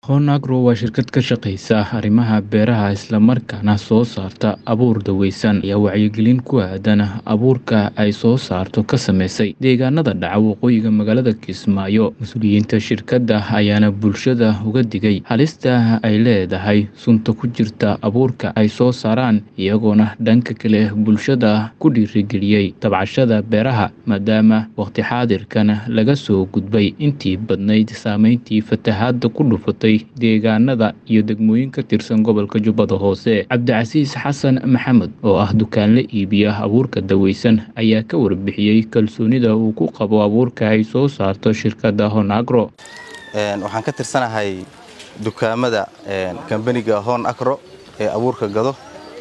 Honagro waa shirkad ka shaqeysa arrimaha beeraha isla markaana soo saarta abuur daweysan ayaa wacyigelin ku aadan abuurka ay soo saarto ka sameysay deegaanada dhaca waqooyiga magaalada Kismaayo. Mas-uuliyiinta shirkadda ayaana bulshada uga digay halista ay leedahay sunta ku jirta abuurka ay soo saaraan, iyagoona dhanka kale bulshada ku dhiirrigeliyay tabcashada beeraha maadaama waqti xaadirkan laga soo gudbay intii badnayd saameyntii fatahaadda ku dhufatay deegaanada iyo degmooyin ka tirsan gobolka Jubbada Hoose. Cabdicasiis xasan maxamed oo ah dukaanle iibiya abuurka daweysan ayaa ka warbixiyey kalsoonida uu ku qabo abuurka ay soo saarto shirkadda Honagro. waxaan ka tirsanahay dukaamada kambaniga hon agro ee abuurka gado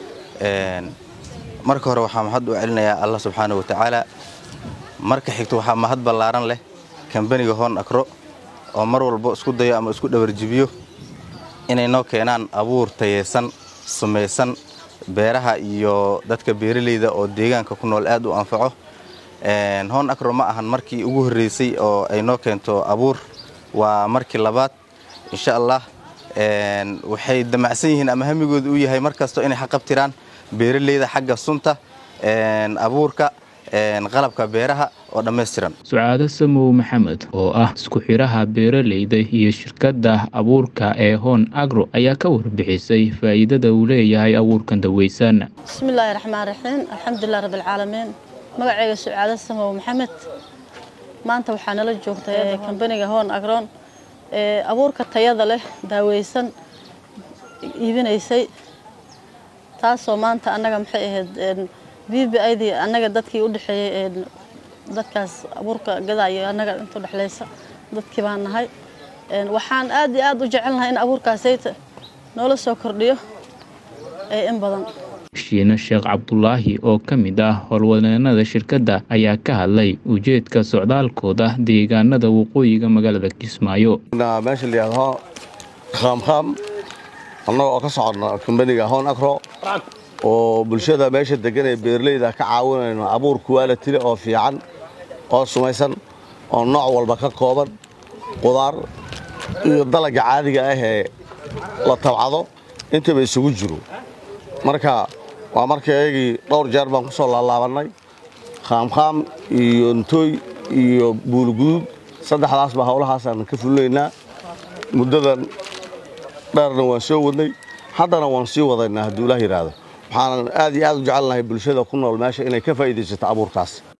marka hore waxaa mahad u celinayaa allah subxaana wa tacaala marka xigto waxaa mahad ballaaran leh kambaniga hon agro oo mar walba isku dayo ama isku dhawarjibiyo inay noo keenaan abuur tayeysan sumaysan beeraha iyo dadka beeralayda oo deegaanka ku nool aad u anfaco hon agro ma ahan markii ugu horreysay oo ay noo keento abuur waa markii labaad insha allah waxay damacsan yihiin ama hamigooda uu yahay mar kasto inay xaqabtiraan beeralayda xagga sunta abuurka qalabka beeraha oo dhammaystiran sucaado samow maxamed oo ah isku xiraha beeralayda iyo shirkadda abuurka ee hon agro ayaa ka warbixisay faa'iidada uu leeyahay abuurkan daweysan bismillaahi raxmaan raxiim alxamdulilah rabbilcaalamiin magacayga sucaado samow maxamed maanta waxaa nala joogta kambaniga hon agron ee abuurka tayada leh daaweysan iibinaysay taasoo maanta annaga maxay ahayd b b idii annaga dadkii u dhexeeyey dadkaas abuurka gadaayo annaga inta udhexlaysa dadkii baan nahay waxaan aad iyo aad u jecelnahay in abuurkaasayta noola soo kordhiyo ee in badan shiine sheekh cabdulaahi oo ka mid ah howlwadeenada shirkadda ayaa ka hadlay ujeedka socdaalkooda deegaanada waqooyiga magaalada kismaayo meesha layihahdo khaamkhaam annaga oo ka socodna kambaniga hon agro oo bulshada meesha degan ee beeralayda ka caawinayno abuur kuwaalatile oo fiican oo sumaysan oo nooc walba ka kooban qudaar iyo dalagga caadiga ah ee la tabcado intaba isugu jiro marka waa marka iyagii dhowr jeer baan ku soo laalaabannay khaamkhaam iyo ntooy iyo buulguduud saddexdaasba howlahaasaan ka fulinaynaa muddadan dheerna waan soo wadnay haddana waan sii wadaynaa hadduu ilaah yidhaahdo waxaanan aad iyo aad u jecelnahay bulshada ku nool meesha inay ka faa'iidaysato abuurkaas